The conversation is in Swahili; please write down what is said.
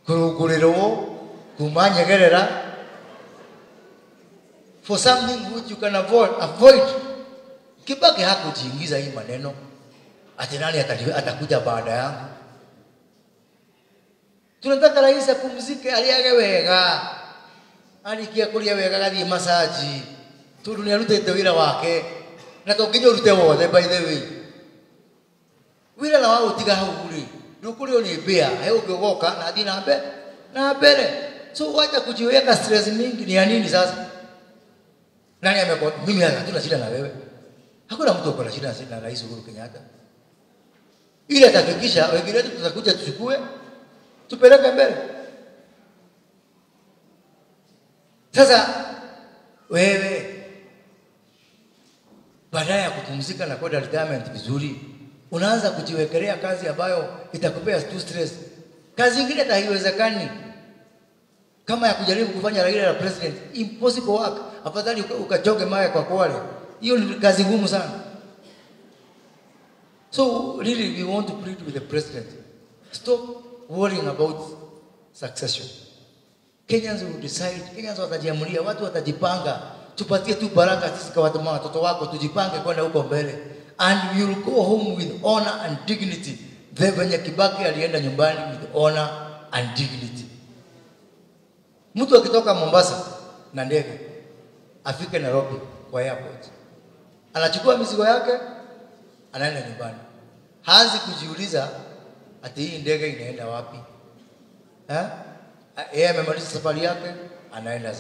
kurugulirwo kuma nyegerera for something which you can avoid, avoid. Kibaki hakujiingiza hii maneno ati nani atali- atakuja baada yangu. Tunataka rais apumzike, aliage wega, arikia kuria wega, gathie masaji tondu nä arutete wä ra wake na to nginya å rute wothe by the way wä ra na wa gå tiga hau rä ndå kå rä o nä mbä a he å ngä å goka na thiä na mbere na mbere so wacha kujiweka stress mingi ni ya nini sasa nani amekuwa mimi hatuna shida na wewe hakuna mtu ako na shida na rais Uhuru Kenyatta ili atahakikisha wengine wetu tutakuja tuchukue tupeleke mbele sasa wewe baadaye ya kupumzika na kwenda retirement vizuri unaanza kujiwekelea kazi ambayo itakupea tu stress kazi ingine hata haiwezekani kama ya kujaribu kufanya Raila la president impossible work afadhali uka- ukachoge mawe kwa kwale hiyo ni kazi ngumu sana so really we want to plead with the president stop worrying about succession Kenyans will decide Kenyans watajiamulia watu watajipanga tupatie tu baraka sisi kwa watu watoto wako tujipange kwenda huko mbele and we will go home with honor and dignity the venye Kibaki alienda nyumbani with honor and dignity Mtu akitoka Mombasa na ndege afike Nairobi kwa airport, anachukua mizigo yake, anaenda nyumbani, haanzi kujiuliza ati hii ndege inaenda wapi eh? Yeye amemaliza safari yake, anaenda